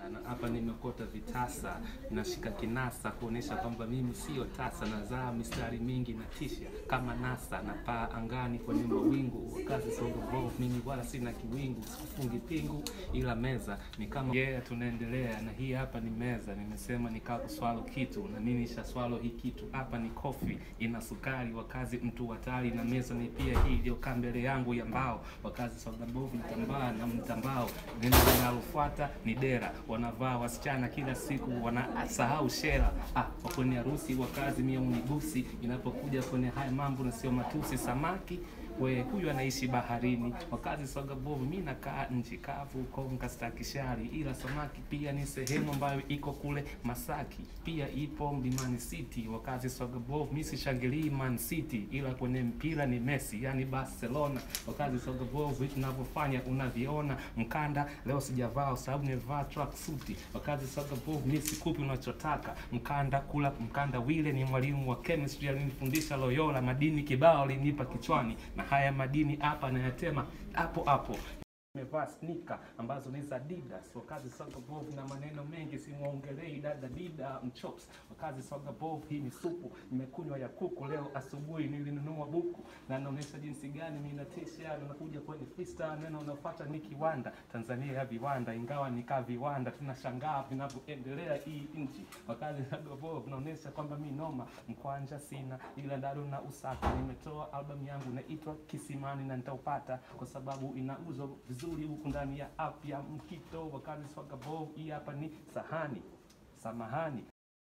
na hapa nimekota vitasa, nashika kinasa kuonesha kwamba mimi sio tasa, nazaa mistari mingi na tisha kama nasa, na paa angani kwenye mawingu, wakazi songo bovu, mimi wala sina kiwingu, sikufungi pingu ila meza ni kama yeah, tunaendelea na hii hapa ni meza, nimesema nikaa kuswalo kitu na mimi nishaswalo hii kitu hapa ni kofi ina sukari, wakazi mtu hatari, na meza ni pia hii iliyokaa mbele yangu ya mbao, wakazi soga bovu mtambaa na mtambao, neno linalofuata ni dera, wanavaa wasichana kila siku wanasahau shera. Ah, kwa kwenye harusi wakazi mia unigusi, inapokuja kwenye haya mambo na sio matusi, samaki we huyu anaishi baharini, wakazi soga bovu, mi nakaa nchi kavu, Konga stakishari, ila samaki pia ni sehemu ambayo iko kule Masaki, pia ipo Mlimani City. Wakazi soga bovu, mi sishangilii Man City, ila kwenye mpira ni Messi, yani Barcelona. Wakazi soga bovu, vitu navyofanya unaviona, mkanda leo sijavaa sababu nimevaa track suit. Wakazi soga bovu, mi sikupi unachotaka, mkanda kula mkanda. Wile ni mwalimu wa chemistry alinifundisha Loyola, madini kibao alinipa kichwani na haya madini hapa nayatema hapo hapo. Nimevaa sneaker ambazo ni za Adidas. Wakazi soga bovu na maneno mengi, simwongelei dada dida mchops. Wakazi soga bovu, hii ni supu nimekunywa ya kuku leo asubuhi, nilinunua buku na naonyesha jinsi gani mimi natisha. Nakuja kwenye freestyle, neno unafuata ni kiwanda, Tanzania ya viwanda, ingawa nikaa viwanda, tunashangaa vinavyoendelea hii nchi. Wakazi soga bovu, naonyesha kwamba mi noma mkwanja sina, ila ndado na usaka. Nimetoa albamu yangu inaitwa Kisimani na nitaupata kwa sababu inauzwa vizuri huku ndani ya app ya Mkito. Wakazi soga bovu, hii hapa ni sahani, samahani